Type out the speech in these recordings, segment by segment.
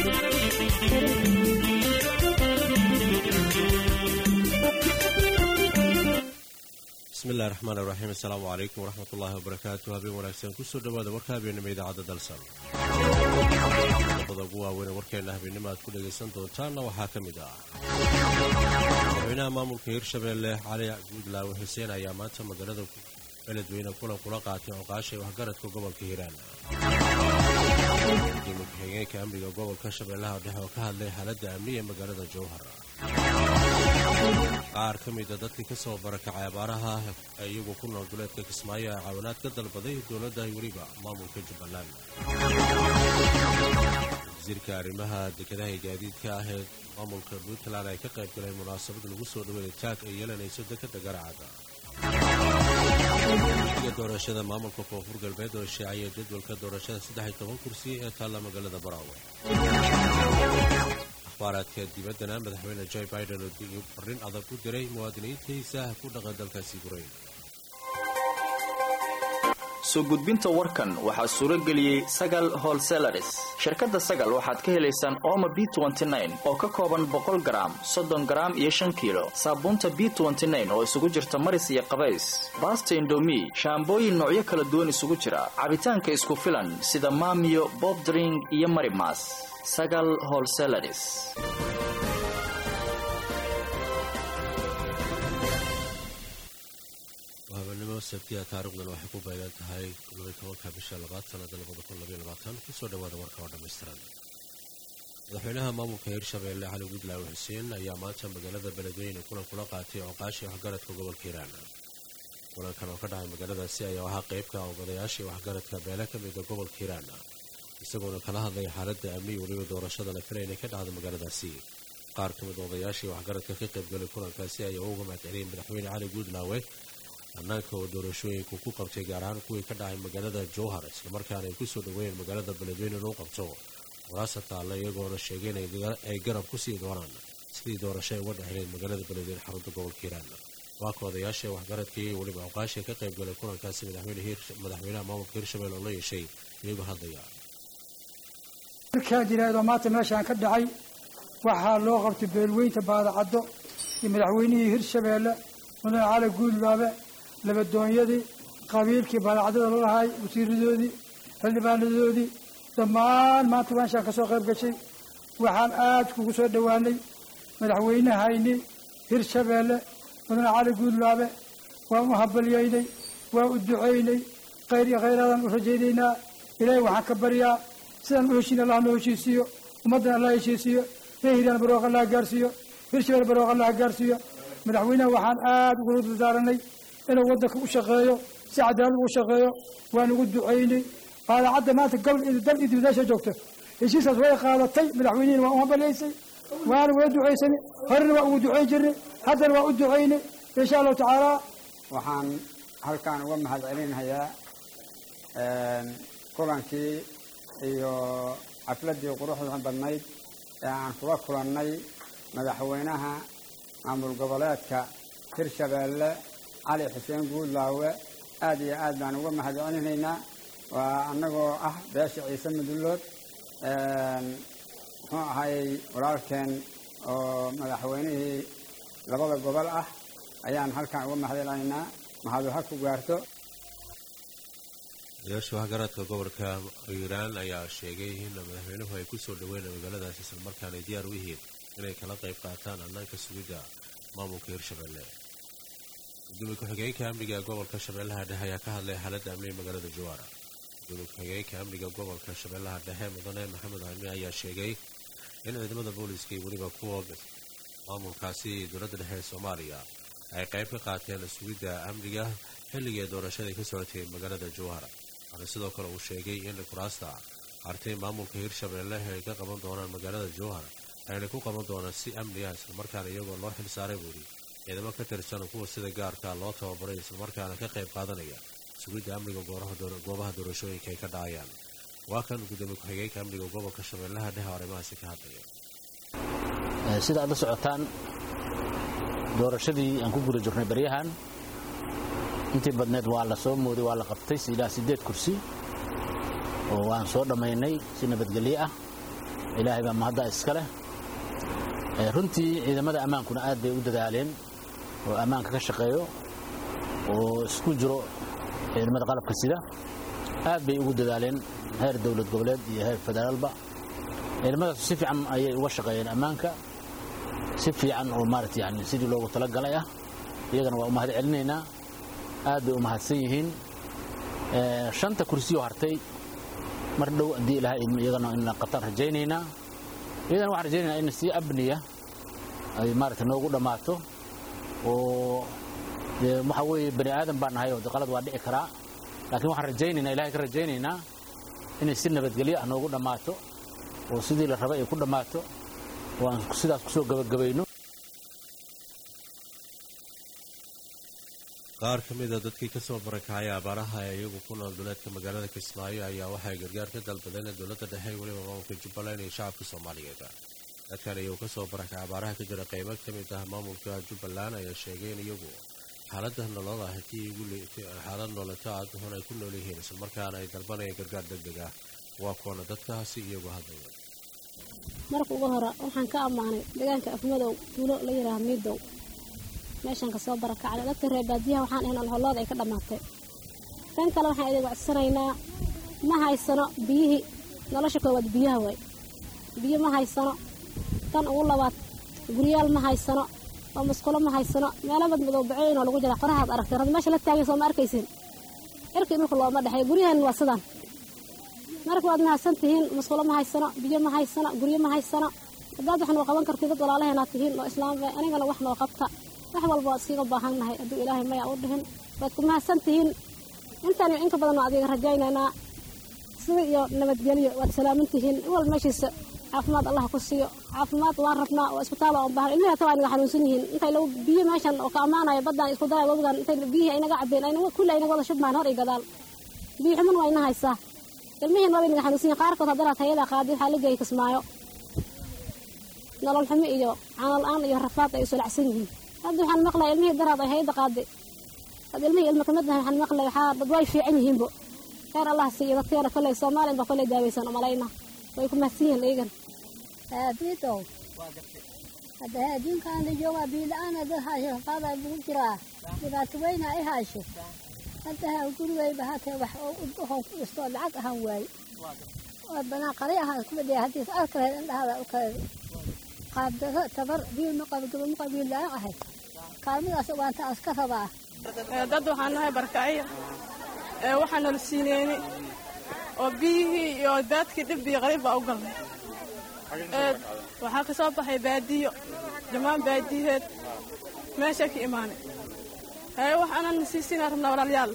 bismillahi raxmaan iraxiim assalaamu calaykum waraxmat ullaahi wabarakaatu habeen wanaagsan kusoo dhowaada warka habeenimo idaacadda dalsan qodobada ugu waaweyn ee warkeenna habeenimo aad ku dhegaysan doontaanna waxaa ka mid ah madaxweynaha maamulka hirshabeelle cali guudlaawe xuseen ayaa maanta magaalada beledweyne kulan kula qaatay oqaashay waxgaradka gobolka hiiraan gudoomiye ku-xigeenka amniga gobolka shabeellaha dhexe oo ka hadlay xaaladda amniga ee magaalada jowhar qaar ka mida dadkii ka soo barakacay abaaraha ee iyagu ku nool duleedka kismaayo ee caawinaad ka dalbaday dowladda weliba maamulka jubbaland wasiirka arrimaha dekedaha ee gaadiidka ah ee maamulka puntland ay ka qayb galeen munaasabad lagu soo dhaweeyay taag ay yeelanayso dekadda garacada iga doorashada maamulka koonfur galbeed oo shaaciyay jadwalka doorashada saddex iyo toban kursi ee taalla magaalada baraawe akhbaaraadka dibaddana madaxweyne joe biden oo farrin adag u diray muwaadiniintiisa ku dhaqan dalkaasi ukrain soo gudbinta warkan waxaa suuro geliyey sagal holselaris shirkadda sagal waxaad ka helaysaan ooma b oo ka kooban boqol garaam soddon garaam iyo shan kiilo saabuunta b oo isugu jirta maris iyo qabays baasta indomi shaambooyin noocyo kala duwan isugu jira cabitaanka isku filan sida maamiyo bobdring iyo marimas sagal holselaris habeenimo sabtiya taarikhdan waxay ku beegan tahay tobanka bisha labaad sanada kusoo dhawaada warka oo dhammaystiran madaxweynaha maamulka hirshabeelle cali gudlaawe xuseen ayaa maanta magaalada beledweyne kulan kula qaatay oqaashii waxgaradka gobolka hiiraan kulankan oo ka dhacay magaaladaasi ayaa ahaa qeybka ogodayaashii waxgaradka beele ka mida gobolka hiiraan isagoona kala hadlaya xaaladda amniga weliba doorashada la filay inay ka dhacdo magaaladaasi qaar ka mid odayaashii waxgaradka ka qaybgalay kulankaasi ayaa uga mahadceliyay madaxweyne cali guudlaawe hannaanka oo doorashooyinku ku qabtay gaar ahaan kuwii ka dhacay magaalada jowhar islamarkaana ay kusoo dhaweeyeen magaalada beledweyne inuu qabto waraasa taalla iyagoona sheegay inay garab ku sii doonaan sidii doorasho ay uga dhexleed magaalada beledweyne xarunta gobolka hiiraan waa ka odayaasha waxgaradkii iyo weliba awqaashii ka qayb galay kulankaasi madaxweynaha maamulka hirshabelle oo la yeeshay iyagoo hadlaya markaa jiraado maanta meeshaan ka dhacay waxaa loo qabtay beelweynta baadacaddo iyo madaxweynihii hirshabeelle mudane cali guudlaabe labadoonyadii qabiilkii baadacadada lalahay wasiiradoodii xildhibaanadoodii dhammaan maanta meeshaan ka soo qayb gashay waxaan aad kugu soo dhowaanay madaxweynehayni hirshabeelle mudane cali guudlaabe waan u habalyaynay waan u ducaynay khayr iyo khayraadaan u rajaynaynaa ilaahay waxaan ka baryaa sidaan u heshiin allah noo heshiisiiyo ummaddan allah heshiisiiyo ree hiiraan barooq allah gaarsiiyo hirshabelle barooq allah gaarsiiyo madaxweynaha waxaan aada ugula dardaaranay inuu waddanka u shaqeeyo si cadaalad ugu shaqeeyo waan ugu ducaynay baadacadda maanta gobol iyo dal iyo dibadaasha joogto heshiiskaas way qaadatay madaxweynihina waa u hambalyaysay waana wala ducaysanay horena waa ugu ducayn jirnay haddana waa u ducaynay insha allahu tacaala waxaan halkaan uga mahad celinhayaa kulankii iyo xafladdii quruxda badnayd ee aan kula kulannay madaxweynaha maamul goboleedka hirshabeelle cali xuseen guudlaawe aad iyo aad baan uga mahad celinaynaa waa annagoo ah beesha ciise madullood muxuu ahayey walaalkeen oo madaxweynihii labada gobol ah ayaan halkaan uga mahad celinaynaa mahadu ha ku gaarto odayaasha waxgaradka gobolka hiiraan ayaa sheegay in madaxweynuhu ay ku soo dhaweynay magaaladaas islamarkaana ay diyaar u yihiin inay kala qayb qaataan hannaanka sugidda maamulka hirshabeelle gudoomiye ku-xigeenka amniga gobolka shabeellaha dhexe ayaa ka hadlay xaaladda amniga magaalada jawaara gudoomiye ku-xigeenka amniga gobolka shabeellaha dhexe mudane maxamed cami ayaa sheegay in ciidamada booliiska iyo weliba kuwa maamulkaasi dowladda dhexe ee soomaaliya ay qayb ka qaateen sugidda amniga xilligii doorashada ka socotay magaalada jowhara waxaana sidoo kale uu sheegay in kuraasta artay maamulka hirshabeelle ay ka qaban doonaan magaalada jowhar ayna ku qaban doonaan si amni ah islamarkaana iyagoo loo xil saaray buuri ciidamo ka tirsan kuwa sida gaarka loo tababaray islamarkaana ka qayb qaadanaya sugidda amniga goobaha doorashooyinka ay ka dhacayaan waa kan gudoomiye ku-xigeenka amniga gobolka shabeellaha dhexe arrimahaasi ka hadlaya sida aad la socotaan doorashadii aan ku guda jirnay baryahan intii badneed waa la soo mooday waa la qabtay ilaa siddeed kursi oo waan soo dhammaynay si nabadgelyo ah ilaahay baa mahadda iska leh runtii ciidamada ammaankuna aad bay u dadaaleen oo ammaanka ka shaqeeyo oo isku jiro ciidamada qalabka sida aad bay ugu dadaaleen heer dowlad goboleed iyo heer federaalba ciidamadaas si fiican ayay uga shaqeeyeen ammaanka si fiican oo maarata yani sidii loogu talagalay ah iyagana waa u mahad celinaynaa aad bay u mahadsan yihiin shanta kursiyoo hartay mar dhow haddii ilahay idmo iyagana in qataan rajaynaynaa iyadana waxaan rajaynaynaa in si abniya ay maarata noogu dhammaato oo waxa weeye bani aadan baan nahay oo qalad waa dhici karaa laakiin waxaan rajaynaynaa ilahay ka rajaynaynaa inay si nabadgelyo ah noogu dhammaato oo sidii la rabay ay ku dhammaato oo aan sidaas kusoo gabagabayno qaar ka mida dadkii ka soo barakacay abaaraha ee iyagu ku nool duleedka magaalada kismaayo ayaa waxay gargaar ka dalbadeen dowladda dhexe weliba maamulka jubbaland iyo shacabka soomaaliyeed dadkan iyagu kasoo barakacay abaaraha ka jira qaybo ka mid ah maamulka jubbaland ayaa sheegay in iyagu xaalada nolol ah xaalad noolata aad xun ay ku nool yihiin islamarkaana ay dalbanayeen gargaar deg deg ah waa kuwana dadkaasi iyagu hadlaya marka ugu hore waxaan ka ammaanay deegaanka afmadow tuulo la yidhaaha miidow meeshaan kasoo barakacday dadka reer baadiyaha waxaan ahayn alholooda ay ka dhammaatay tan kale waxaan idin codsanaynaa ma haysano biyihii nolosha koowaad biyaha waay biyo ma haysano tan ugu labaad guryaal ma haysano oo musqulo ma haysano meelo madmadow bacooyin oo lagu jira qorahaad aragtay rad meesha la taagan soo ma arkaysin cirkii dhulka looma dhexeey guryahan waa sidaan marka waad mahadsan tihiin musqulo ma haysano biyo ma haysano guryo ma haysano haddaad wax noo qaban kartid dad walaalaheenaad tihiin oo islaamba anigana wax noo qabta wax walba waad iskiga baahannahay hadduu ilaahay maya u dhihin waad ku mahadsan tihiin intaan inka badan waa adiga rajaynaynaa sida iyo nabadgelyo waad salaaman tihiin wal meeshiisa caafimaad allah ku siiyo caafimaad waan rabnaa oo isbitaal aan baahan ilmihi hata waa inaga xanuunsan yihiin intay lagu biyo meeshan oo ka ammaanaya baddaan isku daraya wabigan intay biyihii aynaga cabbeen aynaga kulli aynaga wada shubmaan hor iyo gadaal biyo xuman waa ina haysaa ilmihiin waaba inaga xanuunsan yihin qaarkood haddana tayada qaadi waxaa la geeyay kismaayo nolol xumo iyo caano la-aan iyo rafaad ay isulacsan yihiin hadda waxaan maqlaya ilmihii daraad ay hayada qaaday had ilmihii ilma kamid nahay waxaan maqlaya waxaa dad way fiican yihiinbo kheyr allah siiyo dadkeena kolley soomaaliyan ba kolley daawaysan oo malayna way ku mahadsan yihiin iyagan biidow hadda adduunkan la joogaa biila-aana dad haasho qaadaa lagu jiraa dhibaato weyna ay haasho hadda gurigayba hatee wax udhahon ku dhisto lacag ahaan waaye waa banaan qari ahaan ku fadhiya haddiis arkareed indhahada u kale qaabdaro tabar biil ma qabo gaba ma qabo biil la-aan ahay kaalmadaas waanta aan iska rabaa dad waxaan nahay barkacyo ee waxaa nala siineyni oo biyihii iyo daadkii dhib iyo qariib baa u galnay waxaa ka soo baxay baadiyo dhammaan baadiyaheed meeshaa ka imaanay haye wax aanan siisiinaa rabnaa walaalyaal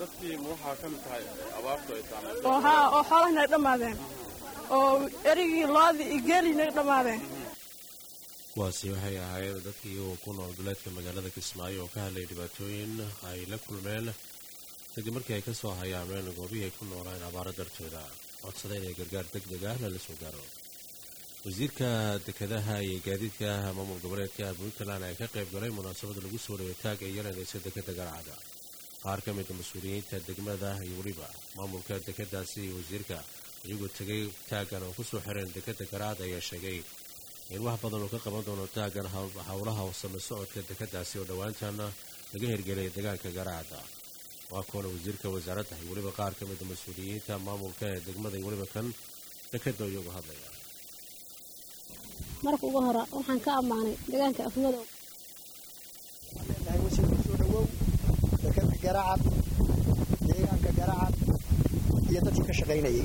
oo haa oo xoolahi naga dhammaadeen oo erigii loodii iyo geelii naga dhammaadeen kuwaasi waxay ahaayeen dadkii iyagoo ku nool duleedka magaalada kismaayo oo ka hadlaya dhibaatooyin ay la kulmeen kadib markii ay ka soo hayaameen goobihii ay ku noolaan abaaro dartooda codsada inay gargaar deg deg ah lala soo gaaro wasiirka dekedaha iyo gaadiidka maamul goboleedka puntland ayaa ka qayb galay munaasabada lagu soo dhaway taag ee yeelanaysa dekeda garacada qaar ka mida mas-uuliyiinta degmada iyo weliba maamulka dekedaasi iyo wasiirka iyagoo tegay taaggan oo kusoo xireen dekeda garacad ayaa sheegay in wax badan uu ka qaban doono taaggan howlaha hoosame socodka dekedaasi oo dhowaantana laga hirgelay deegaanka garacada waa kuwana wasiirka wasaaradda iyo weliba qaar ka mida mas-uuliyiinta maamulka ee degmada iyo weliba kan dekeda iyagoo hadlaya marka ugu hore waxaan ka ammaanay deegaanka afmadow wasiir kusoo dhawow dekeda garacad deegaanka garacad iyo dadkii ka shaqaynayay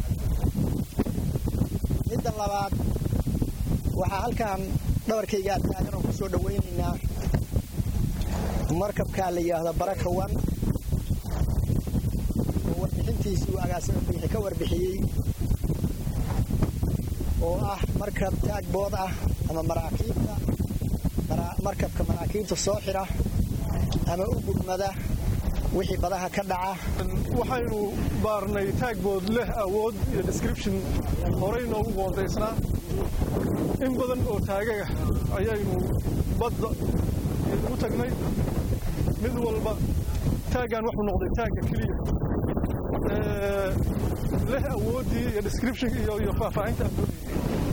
midda labaad waxaa halkan dhabarkayga aad taagan oo kusoo dhawaynaynaa markabkaa la yidhaahdo barakawan oo warbixintiisii uu agaasima biixi ka warbixiyey oo ah markab taagbood ah ama maraakiibta markabka maraakiibta soo xira ama u gurmada wixii badaha ka dhaca waxaynu baarnay taagbood leh awood iyo description horey noogu qoondaysnaa in badan oo taagaga ayaynu badda ugu tagnay mid walba taaggan wuxuu noqday taagga keliya leh awooddii iyo description iyo faahfaahinta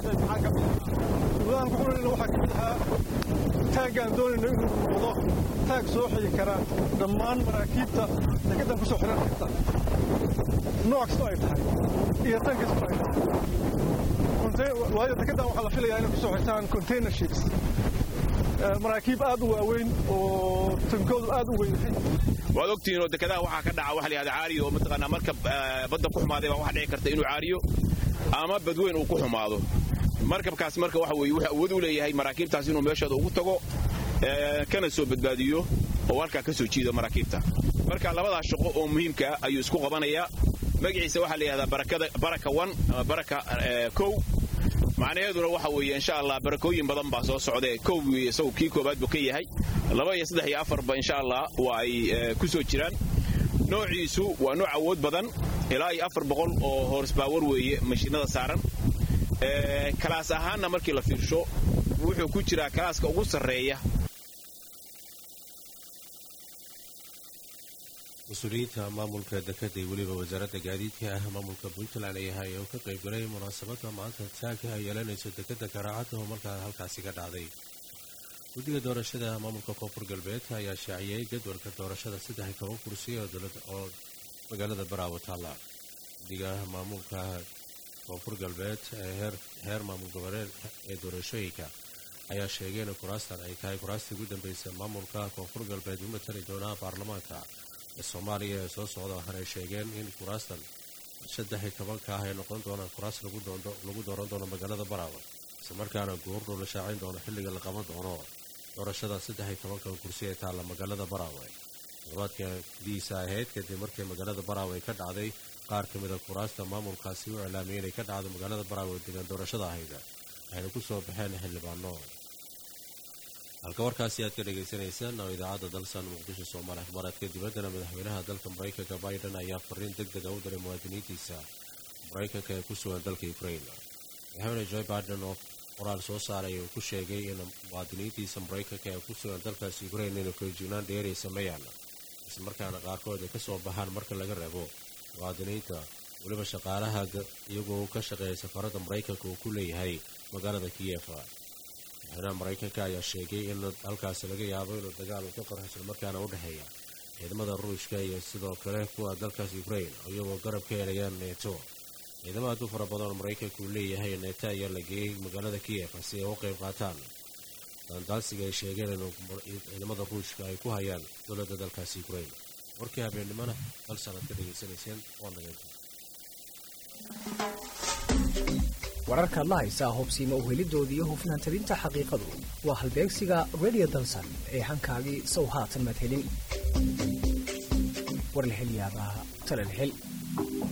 qabtay maxaa ka mid ahaa shuruudahan ku xunayna waxaa ka mid ahaa taaggaan doonayno inuu noqdo taag soo xigi kara dhammaan maraakiibta dekeddan ku soo xiran karta nooc kastoo ay tahay iyo tan kastoo ay tahay waayo dekeddan waxaa la filayaa inay ku soo xirtaan container ships maraakiib aad u waaweyn oo tankoodu aad u weyn yahay waad ogtihiin oo dekedaha waxaa ka dhaca waxa la yihahda caariyo oo mataqaanaa marka badda ku xumaaday baa waxa dhici karta inuu caariyo ama badweyn uu ku xumaado markabkaas marka waxa weeye wuxuu awood u leeyahay maraakiibtaas inuu meeshooda ugu tago kana soo badbaadiyo oo halkaa ka soo jiido maraakiibta marka labadaas shaqo oo muhiimka ayuu isku qabanayaa magaciisa waxaa la yidhahdaa baraka one ama baraka kow macnaheeduna waxa weeye insha allah barakooyin badan baa soo socda kow isagu kii koobaad buu ka yahay laba iyo saddex iyo afarba insha allah waa ay ku soo jiraan noociisu waa nooc awood badan ilaa iyo afar boqol oo horsbaawar weeye mashiinada saaran kalaas ahaanna markii la fiirsho wuxuu ku jiraa kalaaska ugu sarreeya mas-uuliyiinta maamulka dekada iyo weliba wasaaradda gaadiidka ah maamulka puntland ayahay oo ka qayb galay munaasabadda maanta taagka ay yeelanayso dekadda garaacadda oo markaa halkaasi ka dhacday guddiga doorashada maamulka koonfur galbeedka ayaa shaaciyey jadwalka doorashada saddex iyo toban kursi oo magaalada baraawo taalla guddiga maamulka koonfur galbeed ee heer maamul goboleed ee doorashooyinka ayaa sheegay in kuraastan ay tahay kuraastii ugu dambaysa maamulka koonfur galbeed u matali doonaa baarlamaanka ee soomaaliya ee soo socda waxaanay sheegeen in kuraastan saddex iyo tobanka ah ay noqon doonaan kuraas lagu dooran doono magaalada baraawo islamarkaana guurnu la shaacin doono xilliga la qaban doono doorashada saddex iyo tobanka kursi ee taalla magaalada baraawe toddobaadka diisa ahayd kadib markii magaalada baraawe ay ka dhacday qaar ka mida kuraasta maamulkaasi u iclaamiyay inay ka dhacdo magaalada baraawe oo degaan doorashada ahayd waxayna ku soo baxeen xildhibaano halka warkaasi aad ka dhagaysanaysaan oo idaacadda dalsan muqdisho soomaali akhbaaraadka dibaddana madaxweynaha dalka maraykanka biden ayaa fariin deg dega u diray muwaadiniintiisa maraykanka ee ku sugan dalka ukrain madaxweyne joe biden oo qoraal soo saaray uu ku sheegay in muwaadiniintiisa maraykanka ee ku sugan dalkaas ukrain inay feejignaan dheeray sameeyaan islamarkaana qaarkood ay ka soo baxaan marka laga reebo muwaadiniinta weliba shaqaalaha iyagoo ka shaqeeya safaradda maraykanka uu ku leeyahay magaalada kiyefa madaxweynaha maraykanka ayaa sheegay in halkaasi laga yaabo inuu dagaal uu ka qarxo islamarkaana u dhexeeya ciidamada ruushka iyo sidoo kale kuwa dalkaas ukrain iyagoo garab ka helayaan neeto ciidamo aad u fara badan oo maraykanka uu leeyahay neeto ayaa la geeyey magaalada kiyefa si ay u qayb qaataan daandaansiga ay sheegeen in ciidamada ruushka ay ku hayaan dowladda dalkaasi ukrain warkii habeennimona hal sanad ka dhegaysanayseen waa nageenta wararkaad la haysaa hubsiima u helidoodii iyo hufnaan tabinta xaqiiqadu waa halbeegsiga redio dalsan ee hankaagii sow haatan maad helin war la hel yaabaa tala la hel